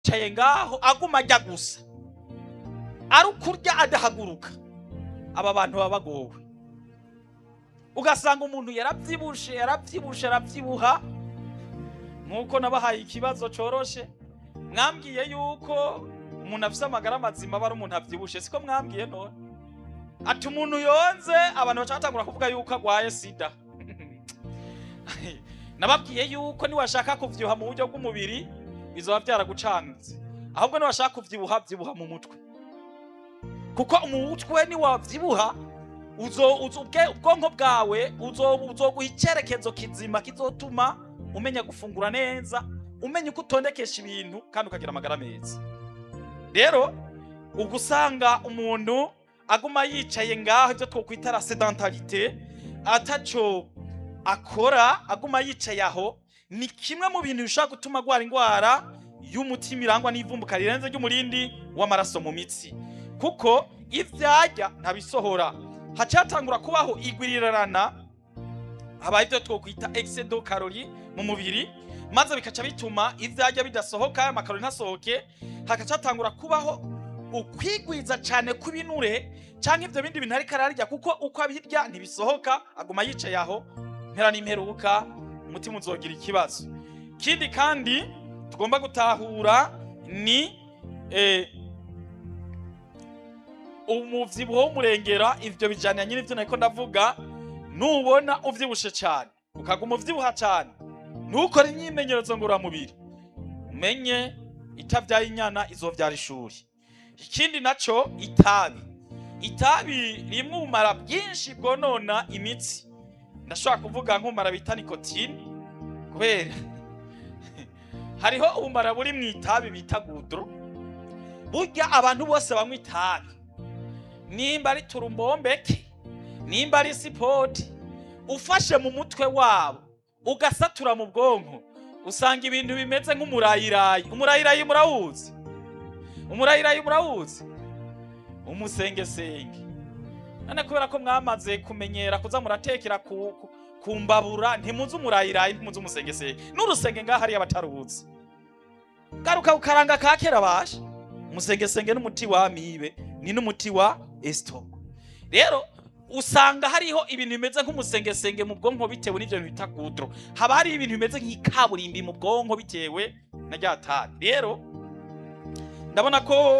yicaye ngaho aguma ajya gusa ari ukurya adahaguruka aba bantu baba bagowe ugasanga umuntu yarabyibushe yarabyibushe arabyibuha nk'uko nabahaye ikibazo coroshe mwambwiye yuko umuntu afise amagara mazima aba ari umuntu avyibushe siko mwambwiye none ati umuntu yonze abantu baca batangura kuvuga yuko agwaye sida nababwiye yuko niwashaka kuvyibuha mu buryo bw'umubiri bizoba vyaragucanze ahubwo niwashaka kuvyibuha vyibuha mu mutwe kuko umutwe niwavyibuha uzo uzo- ubwe- ubwonko bwawe uzo- uzoguha icyerekezo kizima kizotuma umenya gufungura neza umenya uko utondekesha ibintu kandi ukagira amagara meza rero ubwo usanga umuntu aguma yicaye ngaho ibyo twokwita la sedentarite ataco akora aguma yicaye aho ni kimwe mu bintu bishobora gutuma agwara indwara y'umutima irangwa n'ivumbuka rirenze ry'umurindi w'amaraso mu mitsi kuko ivyarya ntabisohora haca hatangura kubaho igwirirana habaye ibyo twokwita excedo karori mu mubiri maze bikaca bituma ivyarya bidasohoka amakarori ntasohoke hagaca hatangura kubaho ukwigwiza cyane kw'ibinure canke ivyo bindi bintu ariko ararya kuko uko abirya ntibisohoka aguma yicaye aho mpera n'imperuka umutima uzogira ikibazo ikindi kandi tugomba gutahura ni eh, umuvyibuho w'umurengera ivyo bijaniranye n'ivyo nariko ndavuga nubona uvyibushe cane ukaguma uvyibuha cane ntukore imyimenyerezo ngororamubiri umenye itavyaye inyana izovyara ishuri ikindi naco itabi itabi rimwe ubumara bwinshi bwonona imitsi ndashobora kuvuga nk'ubumara bita nikotine kubera hariho ubumara buri mu itabi bita gudro burya abantu bose banywa itabi nimba ari turumbombeke nimba ari sipoti ufashe mu mutwe wabo ugasatura mu bwonko usanga ibintu bimeze nk'umurayirayi umurayirayi murawuzi umurayirayi murawuzi umusengesenge none kubera ko mwamaze kumenyera kuza muratekera ku, ku, ku mbabura ntimuzi umurayirayi ntimuzi umusengesenge n'urusenge ngaho hariya bataruzi garuka ukaranga ka kera basha umusengesenge n'umuti wa amibe ni n'umuti wa esitomo rero usanga hariho ibintu bimeze nk'umusengesenge mu bwonko bitewe n'ivyo bintu bita gudro haba hari ibintu bimeze nk'ikaburimbi mu bwonko bitewe na rya tabi rero ndabona ko